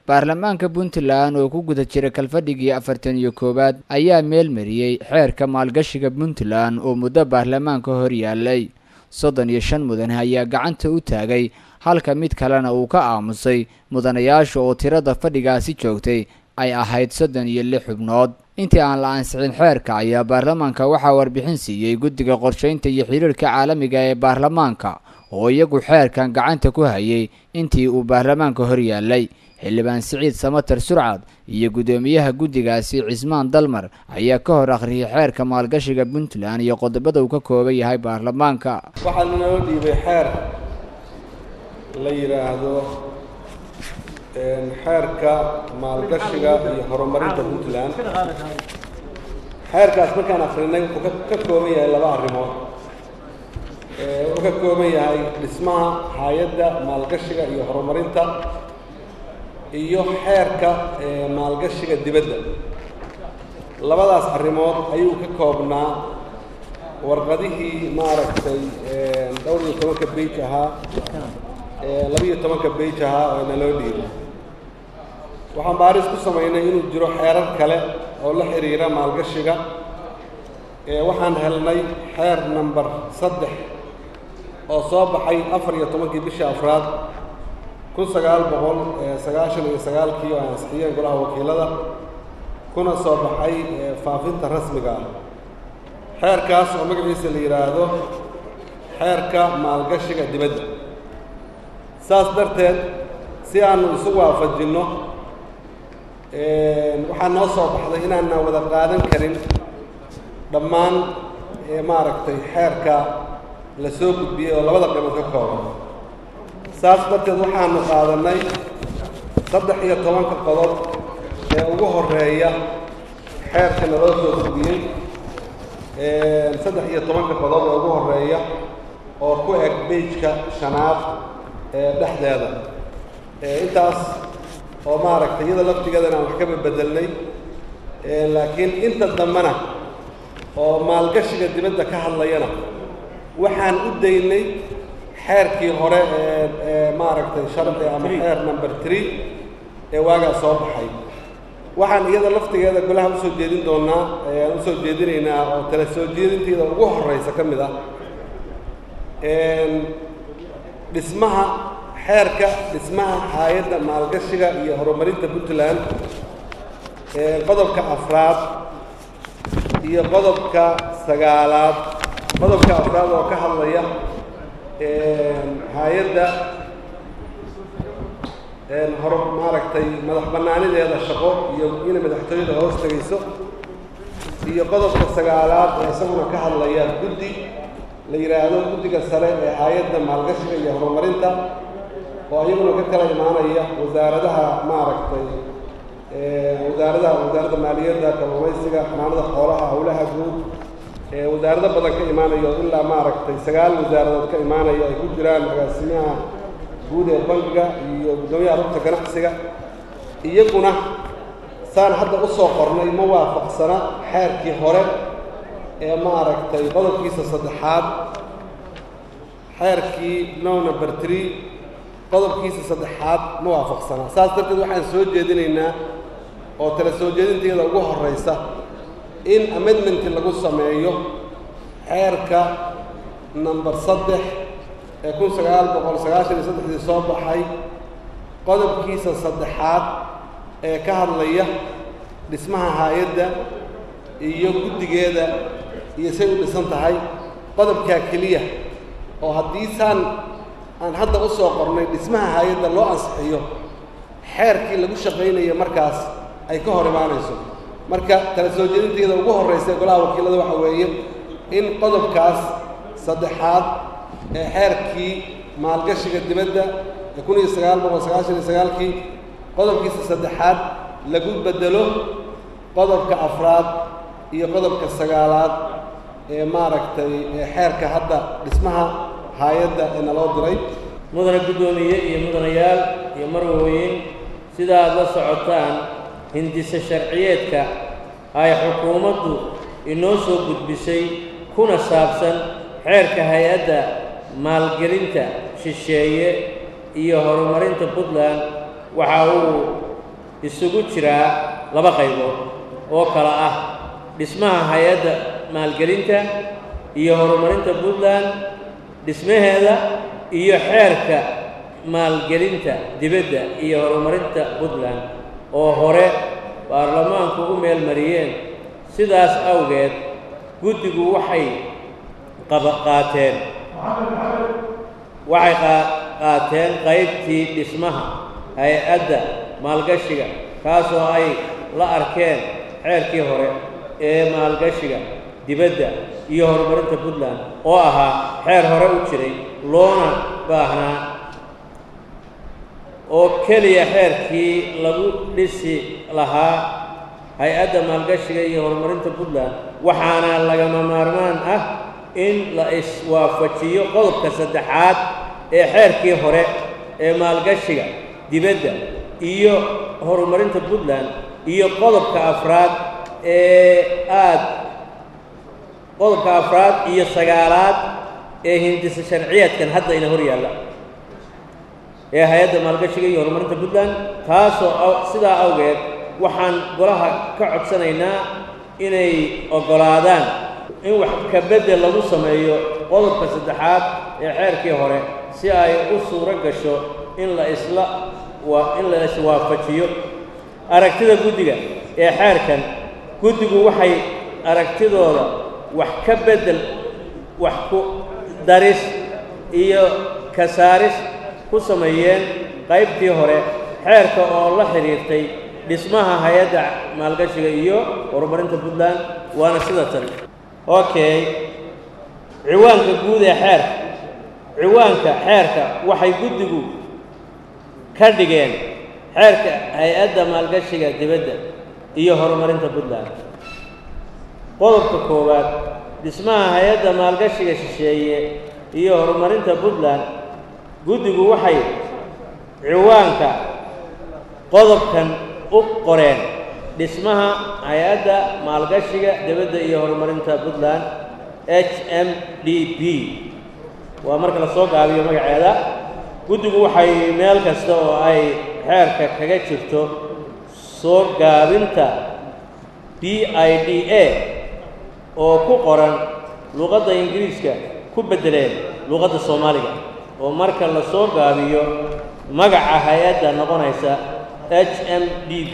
baarlamaanka puntland oo ku guda jira kalfadhigii afartan iyo koowaad ayaa meel mariyey xeerka maalgashiga puntland oo muddo baarlamaanka hor yaalay soddon iyo shan mudane ayaa gacanta u taagay halka mid kalena uu ka aamusay mudanayaasha oo tirada fadhigaasi joogtay ay ahayd soddon iyo lix xubnood intii aan la ansixin xeerka ayaa baarlamaanka waxaa warbixin siiyey guddiga qorshaynta iyo xiriirka caalamiga ee baarlamaanka oo iyagu xeerkan gacanta ku hayay intii uu baarlamaanka hor yaalay xildhibaan siciid samatar surcad iyo guddoomiyaha guddigaasi cismaan dalmar ayaa ka hor akhriyay xeerka maalgashiga puntland iyo qodobada uu ka kooban yahay baarlamaanka waxaa naloo dhiibay xeer la yidhaahdo xeerka maalgashiga iyo horumarinta puntland xeerkaas markaan akrinay wuxuu ka kooban yahay laba arrimood wuxuu ka kooban yahay dhismaha hay-adda maalgashiga iyo horumarinta iyo xeerka maalgashiga dibadda labadaas arrimood ayuu ka koobnaa warqadihii maaragtay dhowr iyo tobanka beij ahaa labiiyo tobanka beij ahaa oo naloo dhiibay waxaan baaris ku samaynay inuu jiro xeerar kale oo la xiriira maalgashiga waxaan helnay xeer number saddex oo soo baxay afar iyo tobankii bishii afraad kun sagaal boqol sagaashan iyo sagaalkii oo ansixiyeen golaha wakiilada kuna soo baxay faafinta rasmiga ah xeerkaas oo magaciisa la yidhaahdo xeerka maalgashiga dibadda saas darteed si aanu isu waafajinno waxaa noo soo baxday inaana wada qaadan karin dhammaan maaragtay xeerka la soo gudbiyey oo labada qaybood ka kooban saas darteed waxaanu qaadanay saddex iyo tobanka qodob ee ugu horeeya xeerka naloo soo gudbiyey saddex iyo tobanka qodob ee ugu horeeya oo ku eg beijka shanaad ee dhexdeeda intaas oo maaragtay iyada laftigeedana aan wax ka bebedelnay laakiin inta dambena oo maalgashiga dibadda ka hadlayana waxaan u daynay xeerkii hore ee maaragtay sharci ama xeer number three ee waagaa soo baxay waxaan iyada laftigeeda golaha usoo jeedin doonaa aan usoo jeedinaynaa oo tala soo jeedinteeda ugu horeysa ka mid ah dhismaha xeerka dhismaha hay-adda maalgashiga iyo horumarinta puntland qodobka afraad iyo qodobka sagaalaad qodobka afraad oo ka hadlaya hay-adda hor maaragtay madax bannaanideeda shaqo iyo inay madaxtooyada hoos tegayso iyo qodobka sagaalaad ee isaguna ka hadlaya guddi la yidhaahdo guddiga sare ee hay-adda maalgashiga iyo horumarinta oo iyaguna ka kala imaanaya wasaaradaha maaragtay wasaaradaha wasaaradda maaliyadda kalluumaysiga xanaanada xoolaha howlaha guud wasaarado badan ka imaanayo ilaa maaragtay sagaal wasaaradood ka imaanaya ay ku jiraan agaasimaha guud ee bankiga iyo guddoomiyaha rugta ganacsiga iyaguna saan hadda usoo qornay ma waafaqsana xeerkii hore ee maaragtay qodobkiisa saddexaad xeerkii no number tree qodobkiisa saddexaad ma waafaqsana saas darteed waxaan soo jeedinaynaa oo tala soo jeedinteeda ugu horeysa in amendment lagu sameeyo xeerka number saddex ee kun sagaal boqol sagaashan iyo saddexdii soo baxay qodobkiisa saddexaad ee ka hadlaya dhismaha hay-adda iyo guddigeeda iyo say u dhisan tahay qodobkaa keliya oo haddii saan aan hadda u soo qornay dhismaha hay-adda loo ansixiyo xeerkii lagu shaqaynaya markaas ay ka hor imaanayso marka tala soo jeedinteeda ugu horreysa ee golaha wakiilada waxaa weeye in qodobkaas saddexaad ee xeerkii maalgashiga dibadda ee kun iyo sagaal boqol sagaashan iyo sagaalkii qodobkiisa saddexaad lagu bedelo qodobka afraad iyo qodobka sagaalaad ee maaragtay xeerka hadda dhismaha hay-adda ee naloo diray mudane guddoomiye iyo mudanayaal iyo marwooyin sida aad la socotaan hindise sharciyeedka ay xukuumaddu inoo soo gudbisay kuna saabsan xeerka hay-adda maalgelinta shisheeye iyo horumarinta puntland waxa uu isugu jiraa laba qaybood oo kala ah dhismaha hay-adda maalgelinta iyo horumarinta puntland dhismaheeda iyo xeerka maalgelinta dibadda iyo horumarinta puntland oo hore baarlamaanku u meel mariyeen sidaas awgeed guddigu waxay qaba qaateen waxay qaateen qaybtii dhismaha hay-adda maalgashiga kaasoo ay la arkeen xeerkii hore ee maalgashiga dibadda iyo horumarinta puntland oo ahaa xeer hore u jiray loona baahnaa oo keliya xeerkii lagu dhisi lahaa hay-adda maalgashiga iyo horumarinta puntland waxaana lagama maarmaan ah in la iswaafajiyo qodobka saddexaad ee xeerkii hore ee maalgashiga dibadda iyo horumarinta puntland iyo qodobka afraad ee aad qodobka afraad iyo sagaalaad ee hindisa sharciyeedkan hadda ina hor yaalla ee hay-adda maalgashiga iyo horumarinta puntland taasoo sidaa awgeed waxaan golaha ka codsanaynaa inay oggolaadaan in wax ka beddel lagu sameeyo qodobka saddexaad ee xeerkii hore si ay u suuro gasho in la isla waa in la iswaafajiyo aragtida guddiga ee xeerkan guddigu waxay aragtidooda wax ka beddel wax ku daris iyo ka saaris ku sameeyeen qaybtii hore xeerka oo la xidhiirtay dhismaha hay-adda maalgashiga iyo horumarinta puntland waana sida tan okay ciwaanka guud ee xeerka ciwaanka xeerka waxay guddigu ka dhigeen xeerka hay-adda maalgashiga dibadda iyo horumarinta puntland qodobka koowaad dhismaha hay-adda maalgashiga shisheeye iyo horumarinta puntland guddigu waxay ciwaanka qodobkan u qoreen dhismaha hay-adda maalgashiga dibadda iyo horumarinta puntland h m d b waa marka la soo gaabiyo magaceeda guddigu waxay meel kasta oo ay xeerka kaga jirto soo gaabinta b i d a oo ku qoran luqadda ingiriiska ku beddeleen luqadda soomaaliga oo marka la soo gaabiyo magaca hay-adda noqonaysa h m d b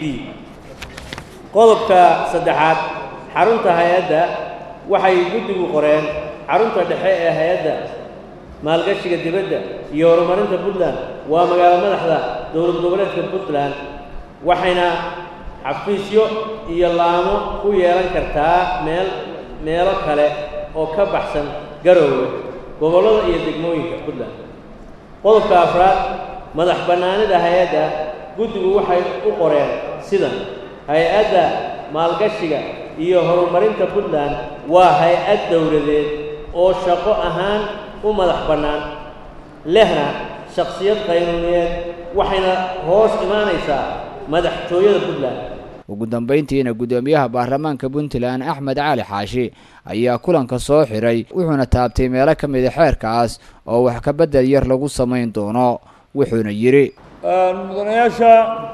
qodobka saddexaad xarunta hay-adda waxay guddigu qoreen xarunta dhexe ee hay-adda maalgashiga dibadda iyo horumarinta puntland waa magaalo madaxda dowlad goboleedka puntland waxayna xafiisyo iyo laamo ku yeelan kartaa meel meelo kale oo ka baxsan garoowe gobollada iyo degmooyinka puntland qodobka afraad madax bannaanida hay-adda guddigu waxay u qoreen sidan hay-adda maalgashiga iyo horumarinta puntland waa hay-ad dowladeed oo shaqo ahaan u madax bannaan lehna shakhsiyad qaynuuniyeed waxayna hoos imaanaysaa madaxtooyada puntland ugu dambayntiina guddoomiyaha baarlamaanka puntland axmed cali xaashi ayaa kulanka soo xiray wuxuuna taabtay meelo ka mida xeerkaas oo wax ka beddel yar lagu samayn doono wuxuuna yidhi mudanayaasha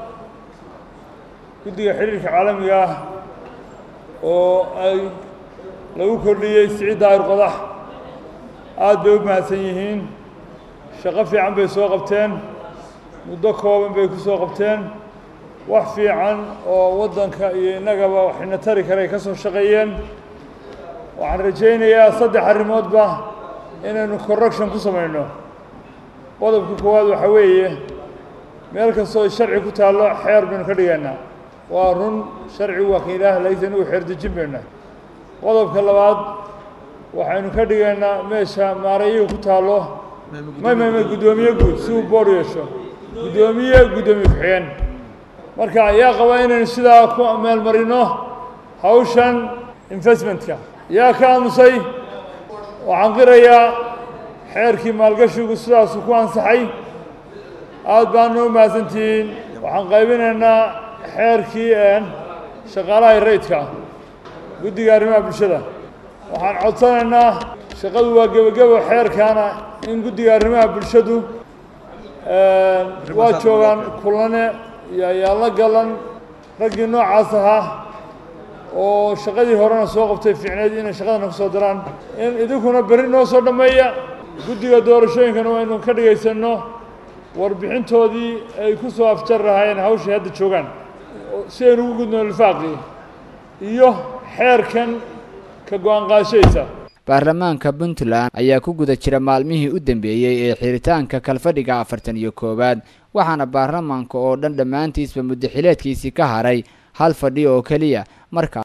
guddiga xidhiirka caalamiga ah oo ay lagu kordhiyey siciid daahir qodax aada bay u mahadsan yihiin shaqo fiican bay soo qabteen muddo kooban bay ku soo qabteen wax fiican oo waddanka iyo innagaba waxayna tari karay ka soo shaqeeyeen waxaan rajaynayaa saddex arrimoodba inaynu correction ku samayno qodobka koowaad waxaa weeye meel kastoo sharci ku taallo xeer baynu ka dhigaynaa waa run sharcigu waa ka ilaah laysan uu xeerdejin bayna qodobka labaad waxaynu ka dhigaynaa meesha maarayihu ku taallo may may may guddoomiye guud si uu boor yeesho guddoomiye guddoomiye ku-xigeen marka yaa qaba inaynu sidaa ku meel marino hawshan investmentka yaa ka aamusay waxaan qirayaa xeerkii maalgashigu sidaasuu ku ansaxay aada baana u mahadsantihiin waxaan qaybinaynaa xeerkii shaqaalaha rayidka guddiga arrimaha bulshada waxaan codsanaynaa shaqadu waa gebagebo xeerkaana in guddiga arrimaha bulshadu waa joogaan kulane iyo ayaalla galan raggii noocaas ahaa oo shaqadii horena soo qabtay fiicneed inay shaqadana ku soo daraan in idinkuna berri noo soo dhammeeya guddiga doorashooyinkana waynu ka dhegaysanno warbixintoodii ay ku soo afjar lahaayeen hawshay hadda joogaan si aynu ugu gudno lifaaqii iyo xeerkan ka go-aan qaadashadiisa baarlamaanka puntland ayaa ku guda jira maalmihii u dambeeyey ee xiritaanka kalfadhiga afartan iyo koowaad waxaana baarlamaanka oo dhan dhammaantiisba muddaxileedkiisii ka haray hal fadhi oo keliya markaa